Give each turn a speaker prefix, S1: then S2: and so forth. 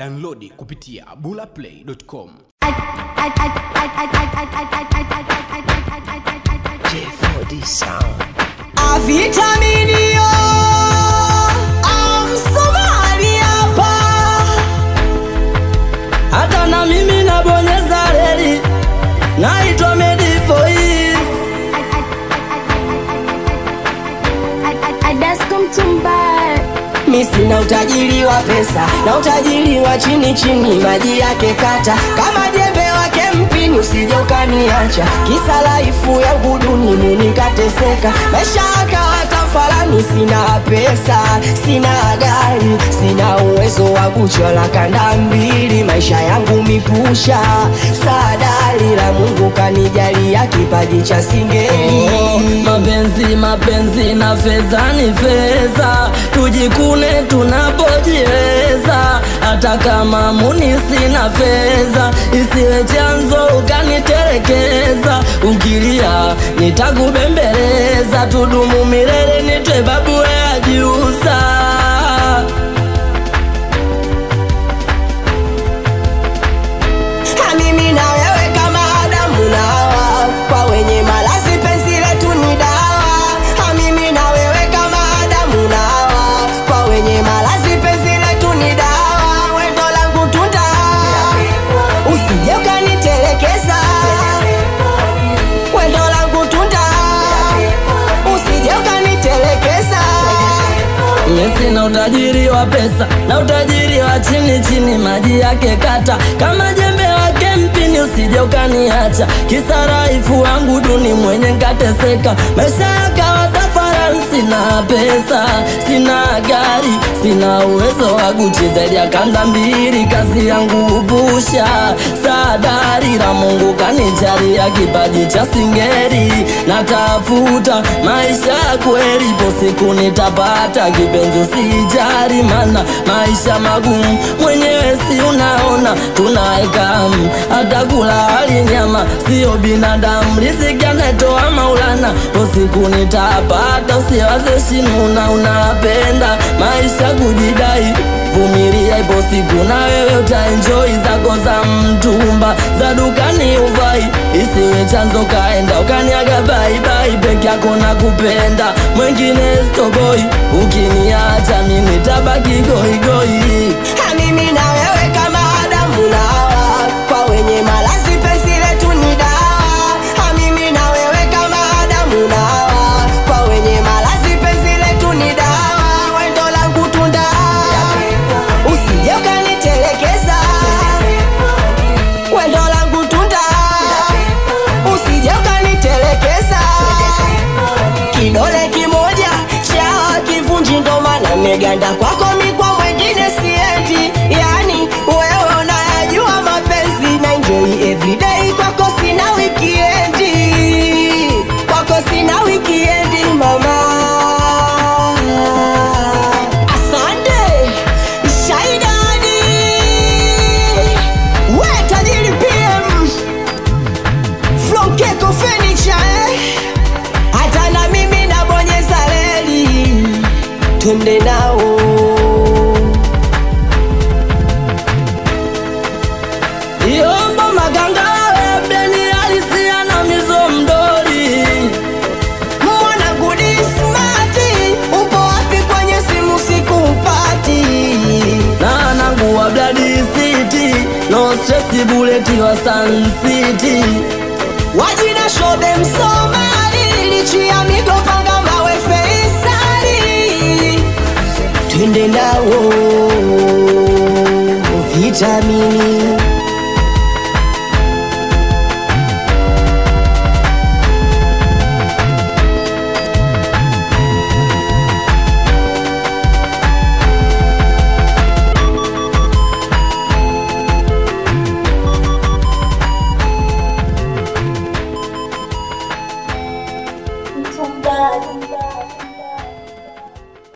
S1: Downloadi kupitia bulaplay.com.
S2: J4D sound.
S3: Avitaminio Amsomali hapa
S4: hata na mimi nabonyeza reli, naitwa Medivoice.
S5: Adasko Mtumba
S3: Mi sina utajiri wa pesa na utajiri wa chini chini, maji yake kata kama jembe wake mpini, usije ukaniacha kisa laifu yangu duni munikateseka, maisha yakawa tafalani. Sina pesa, sina gari, sina uwezo wa kuchola kanda mbili, maisha yangu mipusha sadari la Mungu kanijalia kipaji cha singeli
S4: Oh, mapenzi mapenzi na fedha ni fedha, tujikune tunapojiweza. Hata kama muni sina fedha, isiwe chanzo ukanitelekeza. Ukilia nitakubembeleza, tudumu milele, nitwe babu ya jiusa.
S3: Ha, mimi na wewe kama Adamu na Hawa, kwa wenye malazi penzi letu ni dawa. Ha, mimi na wewe kama Adamu na Hawa, kwa wenye malazi penzi letu ni dawa. Wendo langu tunda, usije ukanitelekeza. Wendo langu tunda, usije ukanitelekeza.
S4: Mimi sina utajiri wa pesa na utajiri wa chini chini, maji yake kata kama jembe wake mpini, usije ukaniacha kisa raifu wangu duni mwenye nkateseka, maisha yakawa tafarani. Sina pesa, sina gari, sina uwezo wa kuchezea kanda mbili, kazi yangu upusha sadari la Mungu kanijalia kipaji cha singeri, natafuta maisha ya kweli, ipo siku nitapata kipenzi, usijali mana maisha magumu, mwenyewe si unaona tunaeka mm, hata kula hali nyama, sio binadamu, riziki anatoa Maulana, ipo siku nitapata, usiwaze shinuna, unapenda maisha kujidai vumilia, ipo siku na wewe utaenjoy zako za mtumba za dukani uvai, isiwe chanzo kaenda ukaniaga baibai, peke yako na kupenda mwengine stoboi, ukiniacha mimi tabaki goigoi.
S3: Ha, mimi na wewe kama Adamu na Hawa, kwa wenye malazi penzi letu ni dawa. Ha, mimi na wewe kama Adamu na Hawa, kwa wenye malazi penzi letu ni dawa. Wendo langu tunda, usije ukanitelekeza. Wendo langu tunda, usije ukanitelekeza kidole kimoja cha kivunji, ndo maana meganda kwako mikwa mwengine siendi. Yani wewe unayajua mapenzi na enjoy everyday, kwako sina wikiendi, kwako sina wikiendi mama. Asante Shaidani, we tajiri PM from Keko Furniture eh? hata na mimi nabonyeza reli, twende nao.
S4: Yombo maganga webeni alisia na mizo mdori
S3: Mwana gudi smati, upo wapi kwenye simu sikupati?
S4: na nangu wa Bloody City no stress buleti wa Sun City
S3: Wajina shobe Msomali, lichi ya migo panga mawe Feisali, twende nao vitamini